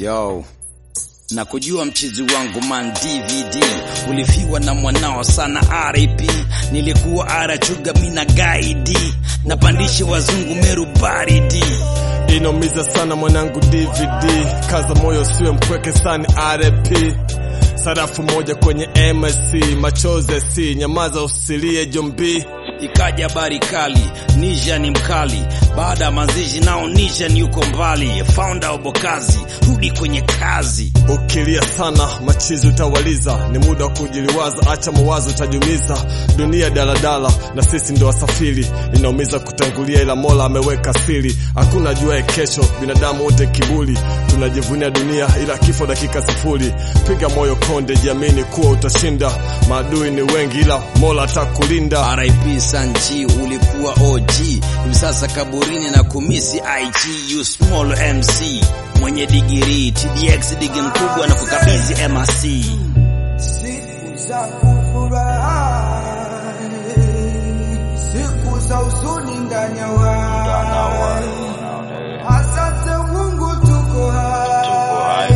Yo, na kujua mchizi wangu man DVD ulifiwa na mwanao sana RIP. Nilikuwa arachuga mina gaidi napandishe wazungu Meru baridi Inaumiza sana mwanangu DVD, kaza moyo siwe mpweke sana RP. Sarafu moja kwenye MSC, machozi si nyamaza, usilie jombi. ikaja habari kali, Nisha ni mkali. Baada ya mazishi nao Nisha ni yuko mbali. Founder wa Bokazi, rudi kwenye kazi. Ukilia sana machizi utawaliza, ni muda wa kujiliwaza, acha mawazo utajumiza. Dunia daladala na sisi ndo wasafiri, inaumiza kutangulia, ila Mola ameweka siri. Hakuna jua kesho, binadamu wote kiburi, tunajivunia dunia, ila kifo dakika sifuri. Piga moyo konde, jiamini kuwa utashinda. Maadui ni wengi, ila Mola atakulinda. RIP Sanji, ulikuwa OG, hivi sasa kaburini na kumisi IG. You small MC mwenye digiri TDX digi mkubwa na kukabidhi MRC. Siku za kufurahi, siku za huzuni ndani ya wai. Asante Mungu tuko hai,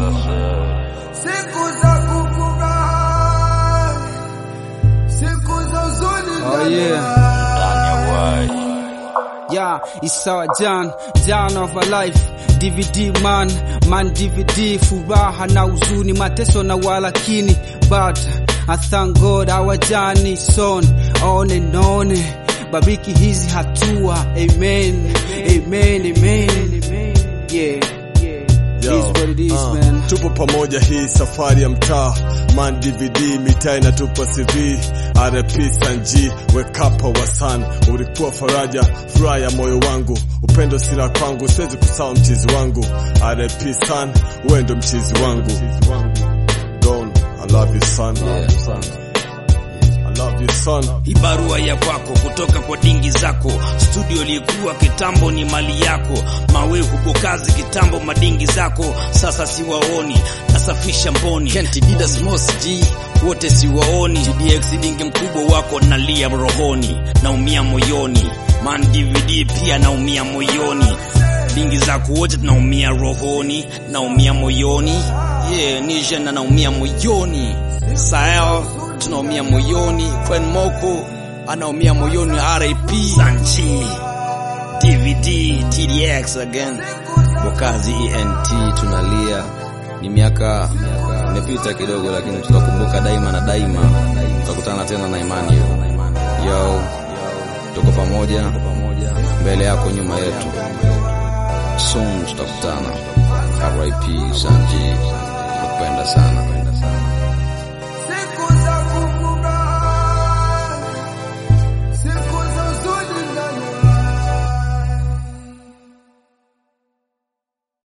siku za kufurahi, siku za huzuni ndani ya yeah. wai. Yeah, it's our Jan, Jan of our life. DVD man, man DVD, furaha na huzuni, mateso na walakini, but I thank God our journey son, on and on. Bariki hizi hatua, amen, amen, amen, yeah, yeah. It is what it is, ah, man. tupo pamoja hii safari ya mtaa man DVD mitaa inatupa CV RP Sanji wekapa wasan ulikuwa faraja furaha ya moyo wangu upendo sila kwangu siwezi kusahau mchizi wangu RP San wewe ndo mchizi wangu Don I love you son I love you son Hii barua ya kwako kutoka kwa dingi zako, studio ilikuwa kitambo ni mali yako, mawe huko kazi kitambo madingi zako, sasa siwaoni, nasafisha mboni. Kent Didas Mos G wote siwaoni, TDX dingi mkubwa wako nalia rohoni, naumia moyoni, man DVD pia naumia moyoni, dingi zako wote tunaumia rohoni, naumia moyoni, yeah, Nisha na naumia moyoni, Sael tunaumia moyoni, Kwen Moko anaumia moyoni, RIP Sanchi, DVD TDX again, Bokazi ENT tunalia. Ni miaka imepita kidogo, lakini tutakumbuka daima na daima. Tutakutana tena na imani hiyo. Yo, tuko pamoja, mbele yako, nyuma yetu, soon tutakutana. RIP Sanji, nakupenda sana.